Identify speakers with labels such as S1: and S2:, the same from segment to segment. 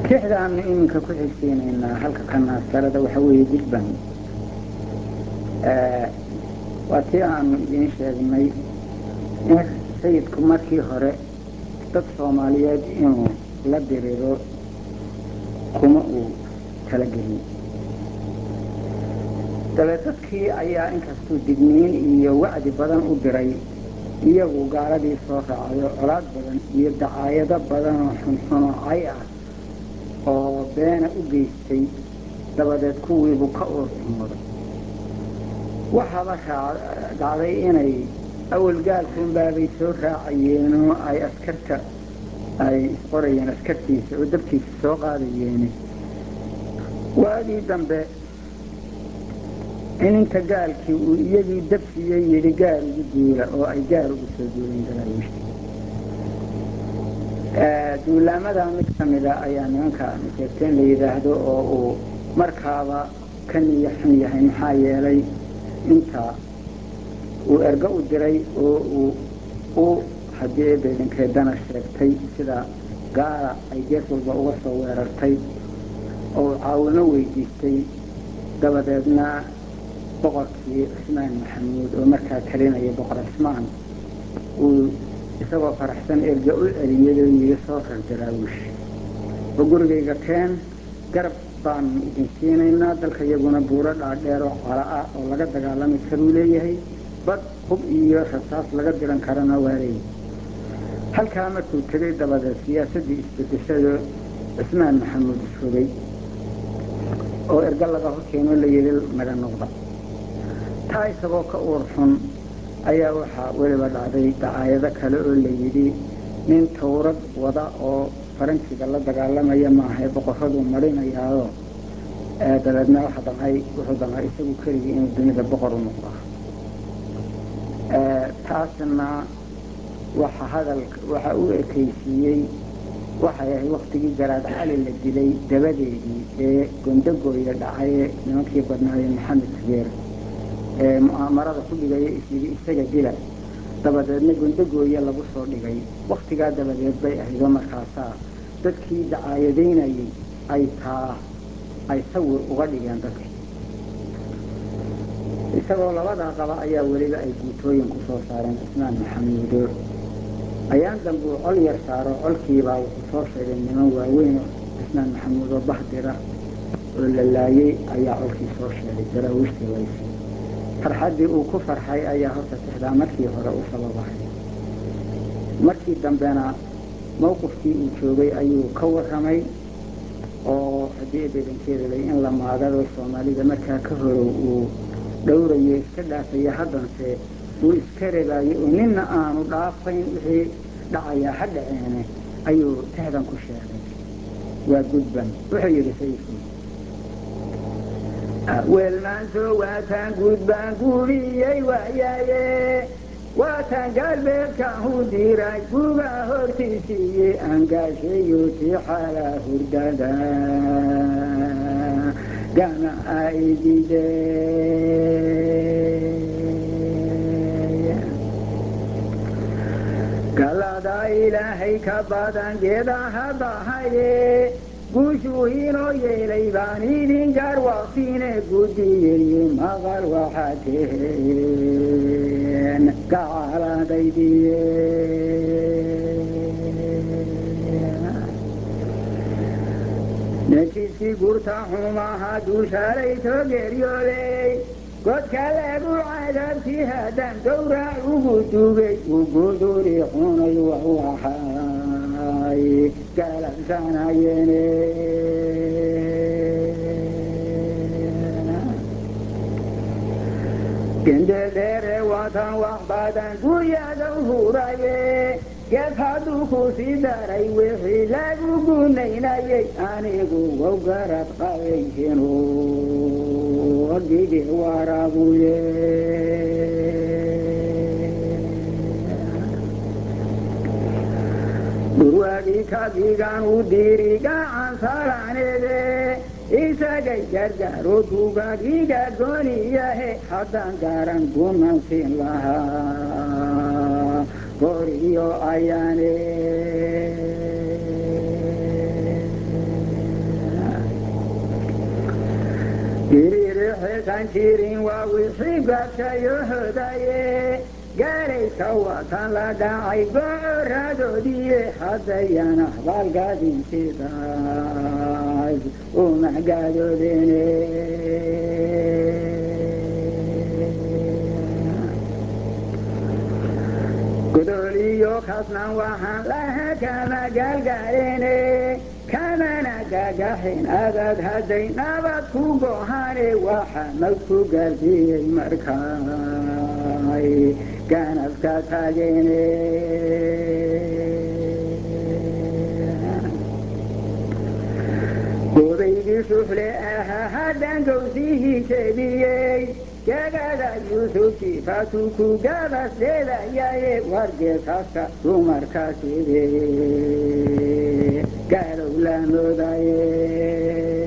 S1: tixdaanu iminka ku xigsiinaynaa halka ka naasarada waxa weeye gudban waa tii aanu idiin sheegnay in sayidku markii hore dad soomaaliyeed inuu la diriro kuma uu talagelin dabe dadkii ayaa inkastuu digniin iyo wacdi badan u diray iyagu gaaladii soo raacayo colaad badan iyo dacaayado badanoo xunxuno cay ah oo beena u geystay dabadeed kuwiibu ka uurxumooday waxaaba dhacday inay awalgaalkunbaabay soo raacayeenoo ay askarta ay isqorayeen askartiisa oo dabkiisa soo qaadayeene waagii dambe in inta gaalkii uu iyagii dabsiiyey yidhi gaar ugu duula oo ay gaar ugu soo duuleen daraawiishta duulaamada mid ka mida ayaa nimanka sheegteen la yidhaahdo oo uu markaaba ka niyo xun yahay maxaa yeelay inta uu ergo u diray oo uu u haddii eebeedankeedana sheegtay sida gaala ay gees walba uga soo weerartay oo uu caawimo weydiistay dabadeedna boqorkii cismaan maxamuud oo markaa talinaya boqor cismaan uu isagoo faraxsan erga u celiyay oo yidhi soo rar daraawiish oo gurigayga keen garab baanu idin siinaynaa dalka iyaguna buuro dhaadheer oo cala ah oo laga dagaalami karuu leeyahay bad hub iyo rasaas laga diran karana waa leeyahay halkaa markuu tegay dabadeed siyaasaddii isbedeshado cismaan maxamuud isfogay oo erga laga hor keenoo la yidhi naga noqda taa isagoo ka uur xun ayaa waxaa weliba dhacday dacaayado kale oo la yidhi nin tawrad wada oo faransiga la dagaalamaya maahae boqorraduu marinayaao dabeedna waxa damcay wuxuu damcay isagu keligii inuu dunida boqor u noqdo taasna waxa hadal waxa u ekaysiiyey waxay ahayd waktigii garaad cali la dilay dabadeedii ee gondogooya dhacaye nimankii badnaaye maxamed sigeer ee mu'aamarada ku dhigaya isyidhi isaga dila dabadeedna gondogooya lagu soo dhigay waktigaa dabadeed bay ahaydoo markaasaa dadkii dacaayadaynayay ay taa ay sawir uga dhigeen dadkii isagoo labadaa qaba ayaa weliba ay guutooyin ku soo saareen cismaan maxamuudo ayaan dambe uu col yar saaro colkiibaa wuxuu soo sheegay niman waaweyn cismaan maxamuud oo bahdira oo la laayey ayaa colkii soo sheegay daraawiishtii laysi farxaddii uu ku farxay ayaa horta tixdaa markii hore u sababahay markii dambena mawqifkii uu joogay ayuu ka warramay oo haddii bedankeedalay in la maagado soomaalida markaa ka horow uu dhowrayo iska dhaafaya haddanse uu iska rabaayo oo ninna aanu dhaafayn wixii dhacayaa ha dhaceene ayuu tixdan ku sheegay waa gudban wuxuu yidhi sayidku weelmaanso waataan gudbaan guuriyey waayaaye waataan galbeedkaahu diray gugaa hortiisiiye angaashayo tii xaalaa hurdada gana aydide galada ilaahay ka badan geedaha bahaye guushuu inoo yeelay baan idin gaar waqtiine gudiyeye maqal waxaa teheen gacaaladaydiye nejiskii gurta xumaha duushaalayto geeryooley godka lagu cadaabtii haddaan gowrac ugu dugay u guduri xunay wawaxay galabsanayeene gendedheere watan wax badan guryadow huraye geed hadduu ku sii daray wixii lagu gunaynayay anigu wow garad qabayhinu gigi warabuye durwaagii kagigan u diri gacan salaanede isagay gargaaro dugagiga gooniyahe haddaan garan gumansin lahaa goriyo ayaane biriirixeesan jirin waa wixii gaabshayohodaye gaalayka watan la dhacay gocoradoodiiye haddayana baalgaadinsidaas u maxgaadoodene godoliyo kasnan waxaan laha kama gaalgaalene kamana gagaxin adad hadday nabad ku gohane waxa mag ku gaarsiiyey markaay ganafka taagene godaydii shuxle ahaa haddaan gowsihii jeediyey jagada yuusufkii faatu ku gabasdeedayaye wargeesaska dumarkaaside gaalow la moodaye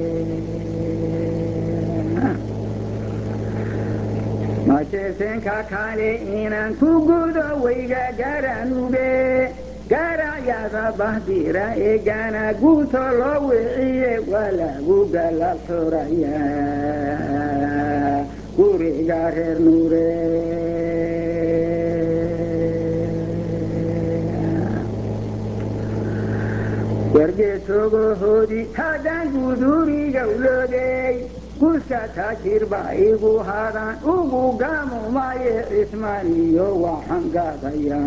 S1: majeesenka kale inaan ku gudo weyga garanube garacyada bahdira ee gana guuto loo wiciye waa lagu galal xuraya guriga reer nuure wargeesogohoodii haddaan guduriga uloodey guska taajirba igu hadaan ugu gamumaye cismaniyo waxaan gaadaya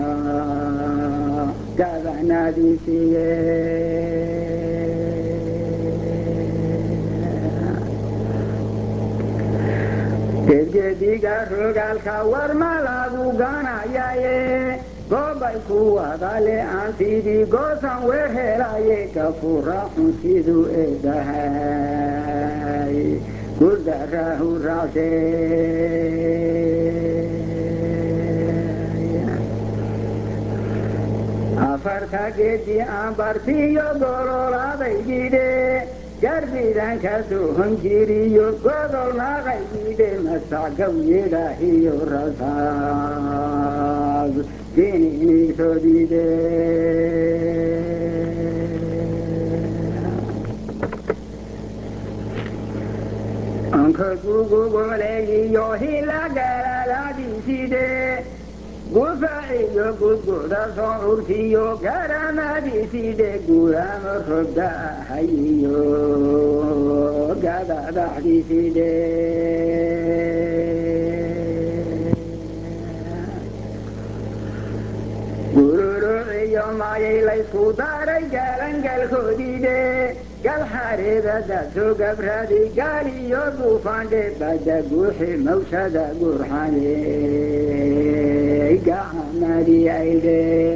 S1: gaadanaadiisiye gedgediga rogaalka war ma lagu ganayaye goobay ku wadale aan sidii goosan weer helaye gafura xun siduu eedahay guldarahu raacse afarta geedi aan bartiyo gololaadaygidhe garbidanka sohon jiriyo godol naqaygidhe masagaw yidhaahiyo rasaas jininigsodide anka gugugoleeyiyo hilagalalaadiside gufaciyo gudguda soo curtiyo garamadiside gurama robda ahayiyo gadadaxdiside gururociyo mayay laysku daray galangalkoodide galxareedadaso gabradi gaaliyo duufandhe bada guuxi mawshada gurxane gacanadi aydhe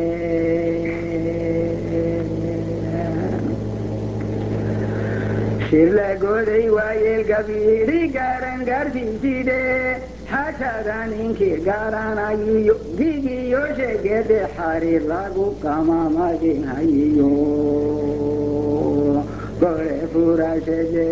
S1: shirlagooday waayeel gabiiri garan gardiiside xashada ninkii garanayiyo gigiyo sheegede xariir lagu qamamadinhayiyo gole furashede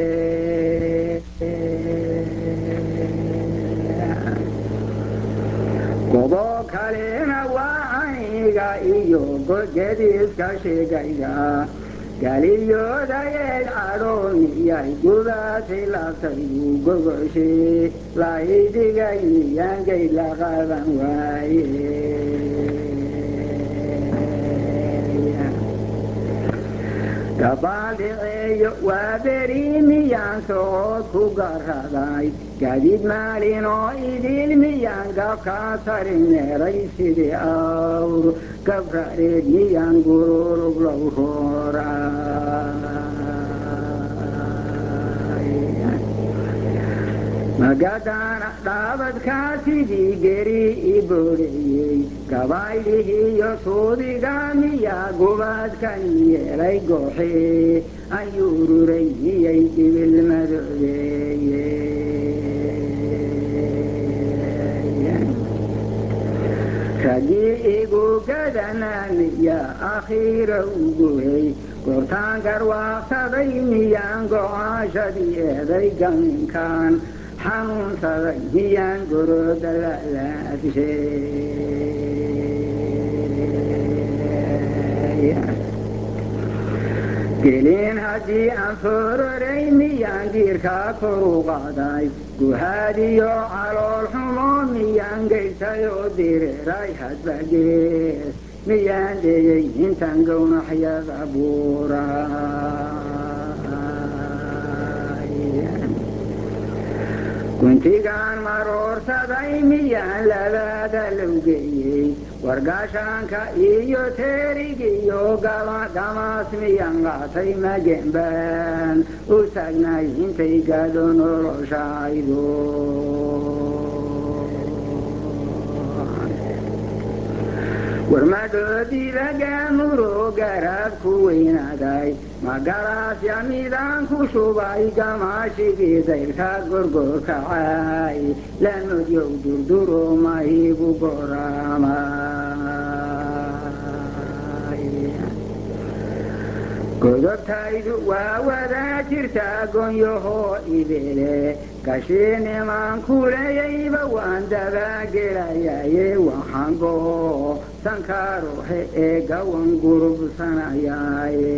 S1: gobo kalena waa aniga iyo gediiska sheegayga galiyoodayeed cadhoomiyay gudaasi labtaygu gogoshe laydigay miyaangay la qaban waaye gabaaldhiceeyo waa beri miyaan sood ku garaday gadid maalin oo idil miyaan gabkaa tarin meeray sidii awr gabrareed miyaan gururug low hooray magadaana dhaabadkaa sidii geri i boodheyey gabaydhihiyo suudiga miyaa gubaadkan yeelay gooxe ayuu ruray miyay dibil madoobeeye raggii igu gadanaa miyaa akhiira uguhey goortaan garwaaqsaday miyaan go-aashadii eeday gaminkaan xanuunsaday miyaan goroda lalaabshe gelin haddii aan fororay miyaan giirkaa koru qaaday guhaadiyo calool xumo miyaan gaysay oo direeray hadba gees miyaan dheyey intaan gownaxyada buuray guntigaan maroorsaday miyaan labaada lowgeeyey wargaashaanka iyo teerigiyo gamaas miyaan qaatay magenbaan u taagnay intay gaadho noloshaydo warmadhoodidagamuro garaabku weynaaday magaraasya midaan ku shubay gamaashigii dayrka gorgorkacay lanodyow durduro mahibu goramay godobtaydu waa wadaa jirtaa gonyahoo ibele gashiinimaan kuleeyayba waan dabagelayaye waxaan goho sankaarohe ee gawan gurubsanayaaye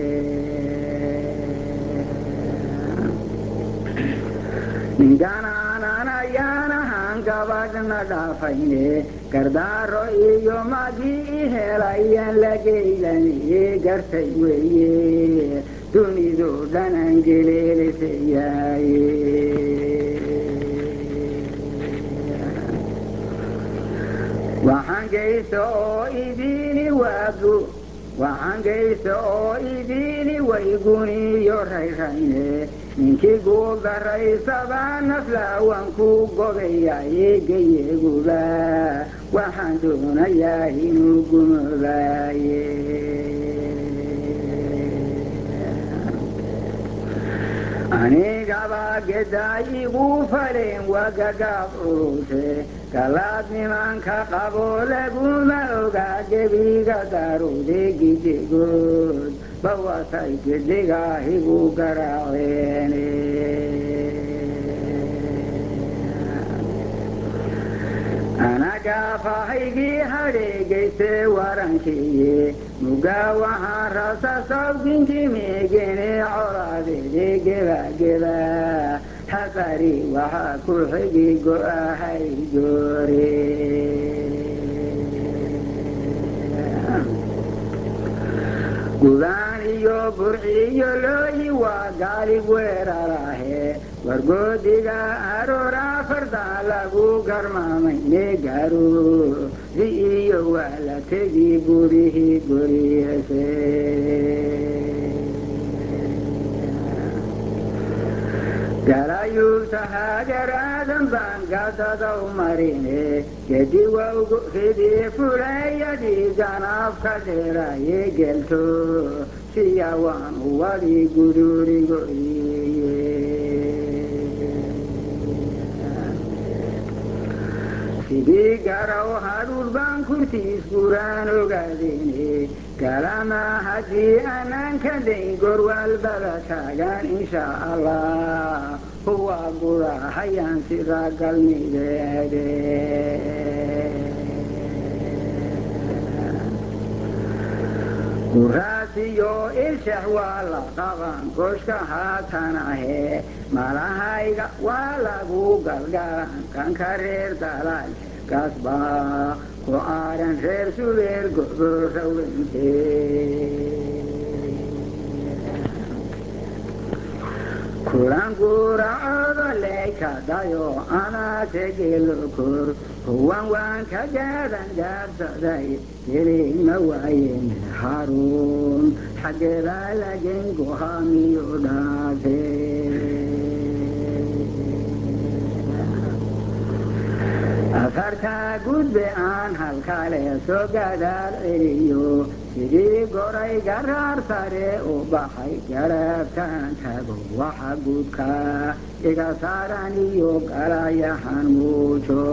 S1: ninganaanan ayaan ahaan gabadhna dhaafayne gardaaro iyo magii i helayan lageylaniye gartay weeye dunidu dhanan geleelisayaaye waxaan geysta oo idiini waagu waxaan geysta oo idiini wayguniyo rayrayne ninkii guuldarraysaba naflaawan ku gobayaye geyeguba waxaan doonayaa inuu gumobaaye anigaba gedaay igu faleen wagagaab culuse galaad nimanka qabo laguma ogaa gebiga daruude gidigood bawasay gedigaahigu garaaceene anagaafahaygii hadheegayse warankiiye mugaa waxaan rasasawdinki meegene colaadeede gebageba habari waxaa ku xigi go-ahay goore gudaan iyo burciyo looyi waa gaalib weerarahe wargoodiga aroora fardaa lagu garmaamayne gaaro si iyo waa la tegi gurihii guriyase galayuubta hagaraadan baan gadadaw marine gedi wawgu fidii fulayadii ganaafka dheeraye gelto siya waan uwadi gudurigoyiye sidii garaw hadhuur baan kurtiis guraan ogaadene galama haddii aanaan ka dayn gorwaalbada taagan insha allah huwa gura hayaan sida galmideede guraasiyo ilshax waa la qaban goshka haatan ahe malahayga waa lagu galgalan kanka reer dalaal kasba ku aaran reer subeer goborawente kulan guracoodo leykadayo anaategelokor huwan waan ka gaadan gaabsaday gelima waayen haruun xaggeedaa lagen gohaamiyo dhaafe afartaa gudbe aan halkale soo gadaal celiyo sidii goray garaar sare u baxay garaabtaan tago waxa guudka iga saaran iyo galayahan muujo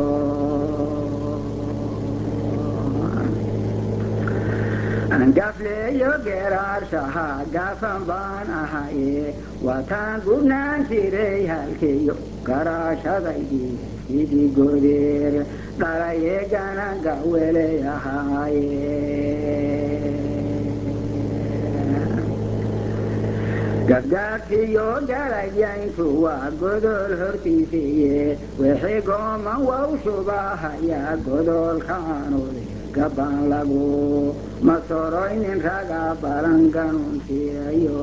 S1: angafleeyo geeraarshaha gaafan baan ahaye waataan gudnaan jiray halkeeyo garaashadaydii sidii godeer dhalayeegana gaweley ahaaye gabgaabkiyo galayayntu waa godol hortiisiiye wixii gooman wow shubahayaa godolkaanule gabbaan lagu masoroynin raga balan ganuuntiyayo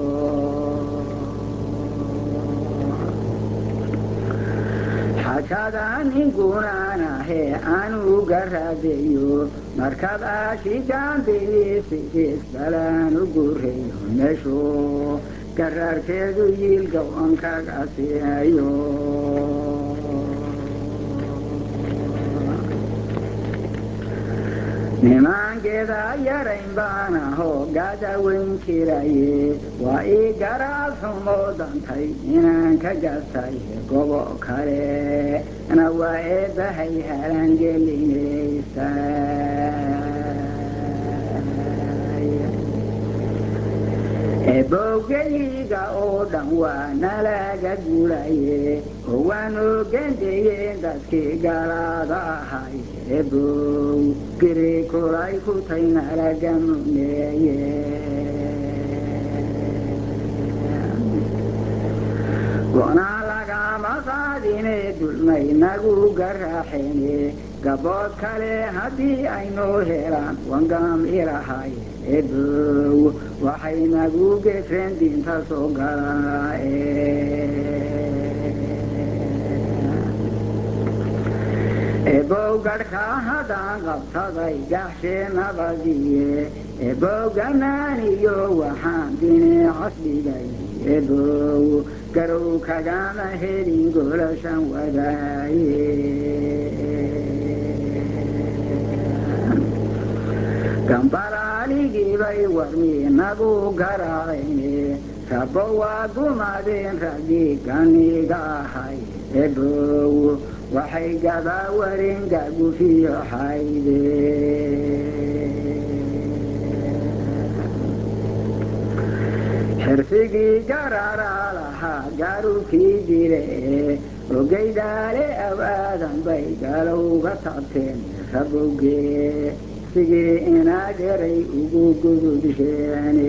S1: xajada ninkunaanahe anuu garaadeeyo markab aashigaanbiliisisis balaan u gureeyo meeshu garaarkeedu yiilga onkagasiayo nimankeeda yarayn baan aho gadaweyn jiraye waa ii garaad xumo dantay inaan ka gatay gobo kale na waa eebbahay halangelinaysa ebowgeliga oo dhan waa nalaga gulaye oo waan ogendayeen dadkii galaada ahay ebow giri kulay kutay nalaga muneeye gonaa lagama qaadine dulmay nagu garaaxene gabood kale haddii aynoo helaan wangam ilahay ebow waxay nagu gefeen diinta soo galaae ebow gadhkaa haddaan qabsaday gaxshee nabadiye ebow ganaaniyo waxaan dineecas dhigay ebow garow kagama helin golashan wadaaye gambalaaligibay warmi nagu garaacayne rabo waa gumadeen raggii ganiga ahay ebow waxay gabaa warin gagufiyo xayde xirsigii gararaa lahaa gaarukii dire ogeydaale aw aadan bay galowga taabteen rabowgee sigii inaad eray ugu gudubsheene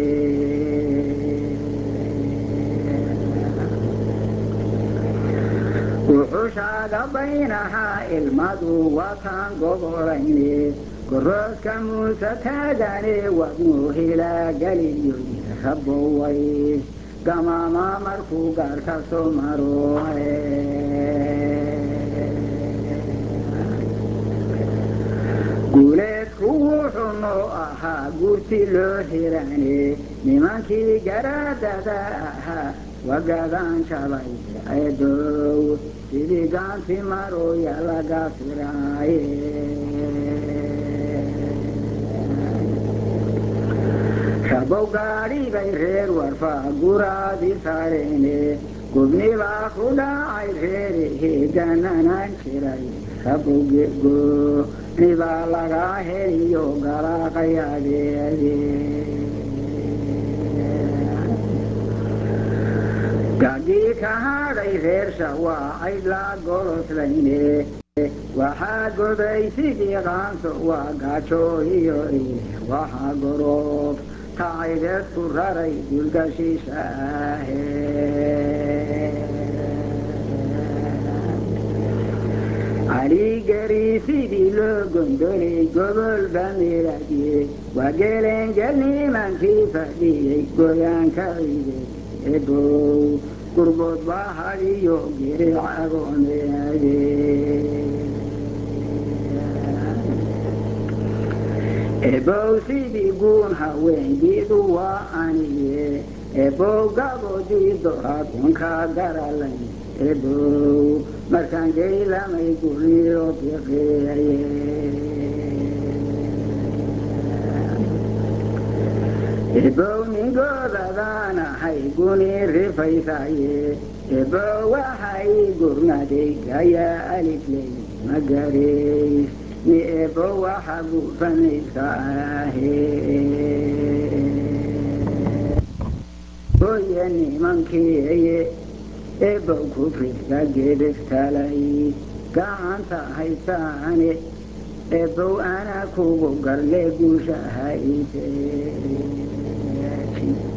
S1: wuxushaaga baynahaa ilmadu wataan gobolayne goroodka muuse taagane wadnuu hilaa galiyo raboway gamama markuu gaarka soo maro guuleedku wuxuu noo ahaa guurti loo hirane nimankii garaadada ahaa wagadaan jabay edow sidii gaanti marooya laga firaaye rabow gaadhi bay reer warfaa guraadi sareene gubnibaa ku dhacay reerihii gananaan jiray rabowgego nibaa lagaa heliyo galaaqayadeede gagii ka hadhay reersha waa aydlaa goloslayne waxaa goday sidii qaanso waa gaajo iyo ile waxaa goroob tacaydeedku raray dulgashiisha ahe caligeri sidii loo gondolay gobol bamiradiye waa gelengel nimankii fadhiyey goyaanka cide ebow gurbood baa hadiyo giric agooneade ebow sidii guun haweendiidu waa aniye ebow gaboodiido hakunkaa garalay ebow markaan geylamay gurniyo biqeeye ebow ningoodadaan ahay guni rifaysaye ebow waxay gurnaday gayaa alifley magareys ni ebow waxa gufanaysa ahe oye nimankiiye ebow kufriska gedegtalay gacanta haysaane ebow ana kugu garle guusha hayse